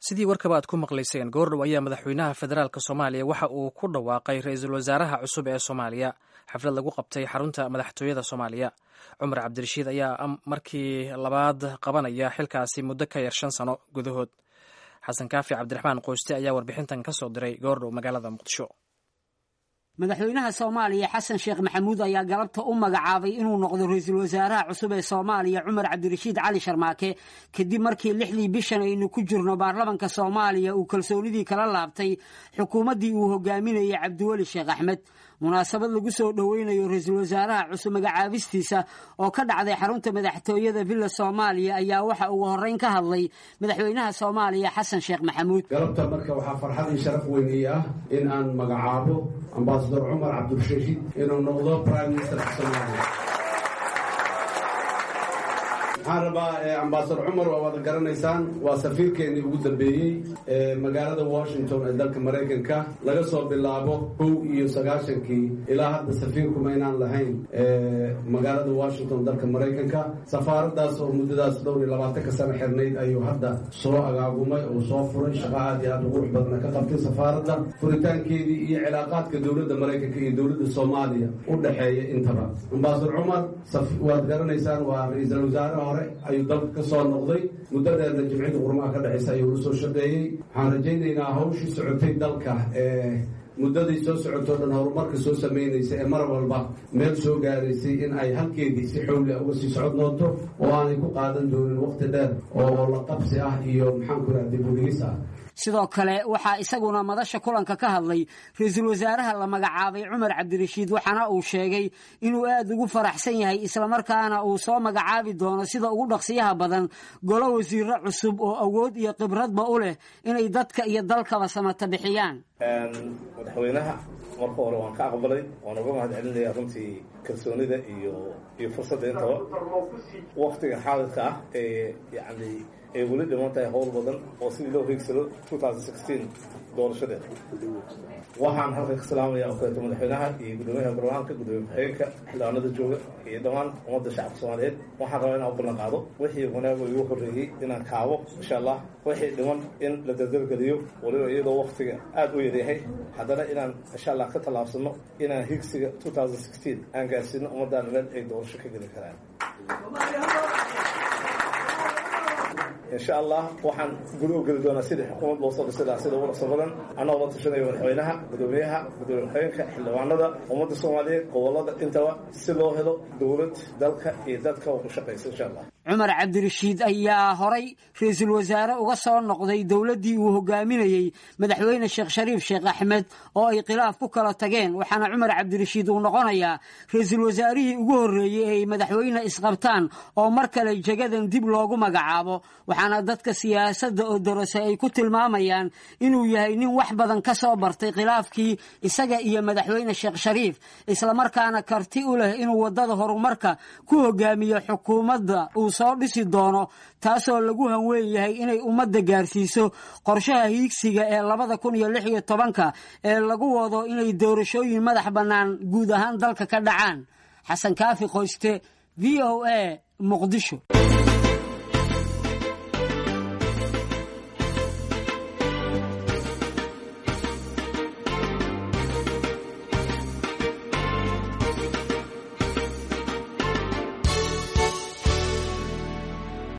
sidii warkaba aad ku maqlayseen goordhow ayaa madaxweynaha federaalk soomaaliya waxa uu ku dhawaaqay ra-iisul wasaaraha cusub ee soomaaliya xaflad lagu qabtay xarunta madaxtooyada soomaaliya cumar cabdirashiid ayaa markii labaad qabanaya xilkaasi muddo ka yar shan sano gudahood xasan kaafi cabdiraxmaan qoyste ayaa warbixintan ka soo diray goordhow magaalada muqdisho madaxweynaha soomaaliya xasan sheekh maxamuud ayaa galabta u magacaabay inuu noqdo ra-iisul wasaaraha cusub ee soomaaliya cumar cabdirashiid cali sharmaake kadib markii lixdii bishan aynu ku jirno baarlamanka soomaaliya uu kalsoonidii kala laabtay xukuumaddii uu hogaaminayay cabdiweli sheekh axmed munaasabad lagu soo dhoweynayo ra-iisul wasaaraha cusub magacaabistiisa oo ka dhacday xarunta madaxtooyada villa soomaaliya ayaa waxa ugu horreyn ka hadlay madaxweynaha soomaaliya xasan sheekh maxamuud galabta marka waxaa farxadii sharaf weyn ii ah in aan magacaabo ambasador cumar cabdirashiid inuu noqdo prime ministerka soomaaliya waxaan rabaa ambasador cumar waa wada garanaysaan waa safiirkeenii ugu dambeeyey ee magaalada washington ee dalka maraykanka laga soo bilaabo kow iyo sagaashankii ilaa hadda safiirkuma inaan lahayn magaalada washington dalka maraykanka safaaradaas oo muddadaas dhowr iyo labaatanka sano xirnayd ayuu hadda soo agaagumay oo soo furay shaqo aad iyo aad u qurux badana ka qabtay safaaradda furitaankeedii iyo cilaaqaadka dowladda maraykanka iyo dowladda soomaaliya u dhexeeya intaba ambasador cumar waad garanaysaan waa ra-iisul wasaare hore ayuu dalka ka soo noqday muddo dheerna jimcida qurmaha ka dhexaysa ayuu la soo shaqeeyey waxaan rajaynaynaa hawshii socotay dalka ee muddaday soo socotoo dhan horumarka soo samaynaysa ee mar walba meel soo gaaraysay in ay halkeedii si xowlia uga sii socod noonto oo aanay ku qaadan doonin waqti dheer oo la qabsi ah iyo maxaanku raha dibudhigis ah sidoo kale waxaa isaguna madasha kulanka ka hadlay ra-iisul wasaaraha la magacaabay cumar cabdirashiid waxaana uu sheegay inuu aad ugu faraxsan yahay islamarkaana uu soo magacaabi doono sida ugu dhaqsiyaha badan golo wasiiro cusub oo awood iyo khibradba u leh inay dadka iyo dalkaba samata bixiyaan madaxweynaha marka hore waan ka aqbalay waan uga mahad celinaya runtii kalsoonida iyo iyo fursadda intaba waktiga xaadirka ah ee yani ay weli dhiman tahay howl badan oo sidii loo hiigsado doorashadeeda waxaan halkan ka salaamaya oo kaleeto madaxweynaha iyo gudoomiyaha baarlamaanka gudoomiye ku-xigeenka xildhibaanada jooga iyo dhammaan ummadda shacabka soomaaliyeed waxaan rabaa inaan u ballan qaado wixii wanaago igu horreeyey inaan kaabo insha allah wixii dhiman in la dardargeliyo waliba iyadoo waktiga aada u yaryahay haddana inaan insha allah ka tallaabsano inaan hiigsiga aan gaarsiino ummaddaana meel ay doorasho ka geli karaan insha allah waxaan guri u geli doonaa sidii xukuumad loo soo dhisi lahaa sida ugu dhaqso badan annagoo la tashanayo madaxweynaha gudoomiyaha gudoomiye ku-xigeenka xildhibaanada ummadda soomaaliyeed gobolada intaba si loo helo dowlad dalka iyo dadka u shaqaysa insha allah cumar cabdirashiid ayaa horay ra-iisul wasaare uga soo noqday dowladdii uu hogaaminayey madaxweyne sheekh shariif sheekh axmed oo ay khilaaf ku kala tageen waxaana cumar cabdirashiid uu noqonayaa ra-iisul wasaarihii ugu horreeyey ay madaxweyne isqabtaan oo mar kale jagadan dib loogu magacaabo waxaana dadka siyaasadda oo dorose ay ku tilmaamayaan inuu yahay nin wax badan ka soo bartay khilaafkii isaga iyo madaxweyne sheekh shariif islamarkaana karti u leh inuu waddada horumarka ku hogaamiyo xukuumadda uu soo dhisi doono taasoo lagu hanweyn yahay inay ummadda gaarsiiso qorshaha hiigsiga ee labada kun iyo lix iyo tobanka ee lagu wado inay doorashooyin madax bannaan guud ahaan dalka ka dhacaan xasan kaafi qoyste v o a muqdisho